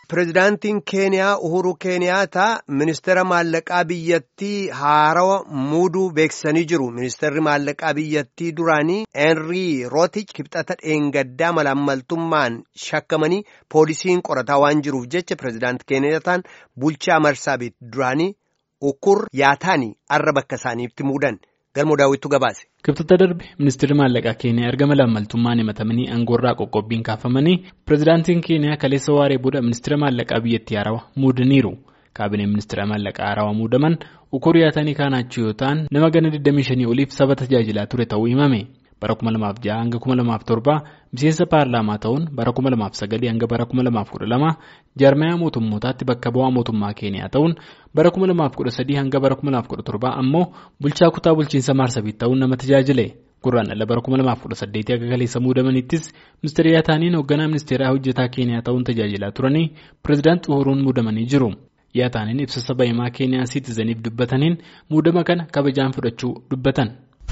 Pireezidaantiin Keeniyaa Uhuru Keeniyaataa ministeera maallaqaa biyyattii haarawa muuduu beeksisanii jiru. Ministeerri maallaqaa biyyattii duraanii Henrii Rootich kibxata dheengaddaa malaammaltummaan shakkamanii poolisiin qorataa waan jiruuf jecha pireezidaanti Keeniyaataan bulchaa Marsaabiit duraanii Ukur Yaataanii arra bakka isaaniitti muudan. Galmoo daawwittuu gabaase. Kibxata darbe ministeerri maallaqaa keeniyaa erga malaammaltummaan himatamanii aangoorraa qoqqobbiin kaafamanii pireezidaantiin keeniyaa kaleessa waaree booda ministeera maallaqaa biyyattii haarawaa muudaniiru. Kaabineen ministeera maallaqaa haarawaa muudaman Ukur Yaatanii kaanaachuu yoo ta'an nama gana 25 oliif saba tajaajilaa ture ta'uu himame. Bara 2006 hanga 2007 miseensa paarlaamaa ta'uun bara 2009 hanga bara 2012 jaarmayaa mootummootaatti bakka bu'aa mootummaa keeniyaa ta'uun bara 2013 hanga bara 2017 ammoo bulchaa kutaa bulchiinsa maarsabiit ta'uun nama tajaajile. Gurraandhala bara 2018 akka kaleessa muudamanittis ministeera yaataniin hoogganaa ministeeraa hojjetaa keeniyaa ta'uun tajaajilaa turanii pireezidaanti Uhuruun muudamanii jiru. Yaataniin ibsa saba himaa keeniyaa siitizaniif dubbataniin muudama kana kabajaan fudhachuu dubbatan.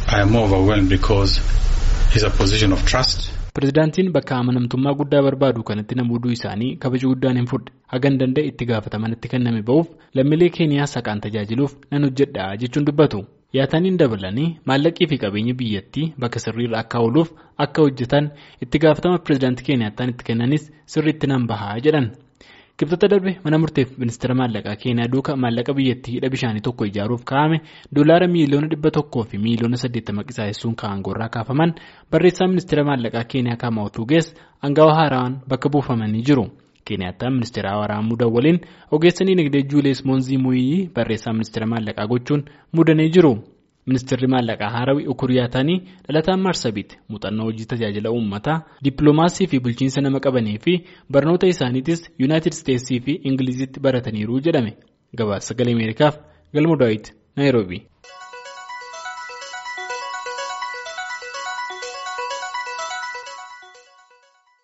Pireezidaantiin bakka amanamtummaa guddaa barbaadu kanatti namooduu isaanii kabaja guddaan hin fudhe hagan danda'e itti gaafatamanitti kenname ba'uuf lammiilee keeniyaa saqaan tajaajiluuf nan hojjedha jechuun dubbatu. Yaataniin dabalanii maallaqii fi qabeenya biyyattii bakka sirriirra akka ooluuf akka hojjetan itti gaafatama pireezidaantii keeniyaataan itti kennanis sirriitti nan bahaa jedhan. Kibxata darbe mana murteef ministeera maallaqaa keeniyaa duuka maallaqa biyyattii hidha bishaanii tokko ijaaruuf kaa'ame doolaara miiliyoona dhibba tokkoo fi miiliyoona saddeettama qisaa'essuun aangoorraa kaafaman barreessaa ministeera maallaqaa keeniyaa kaamaa'utu gees aangawa haaraan bakka buufamanii jiru. Keeniyaataan ministeera haaraa muudan waliin ogeessa dinagdee juulees moonzii muuyii barreessaa ministeera maallaqaa gochuun muudanii jiru. Ministeerri maallaqaa haarawii Ukur Yaatanii dhalataan Maarsabiit muuxannoo hojii tajaajila uummataa dippiloomaasii fi bulchiinsa nama qabanii fi barnoota isaaniitis Yuunaayitid Isteetsii fi Ingilizitti barataniiru jedhame. Gabaasa sagalee Ameerikaaf Galmo Daawit Naayiroobii.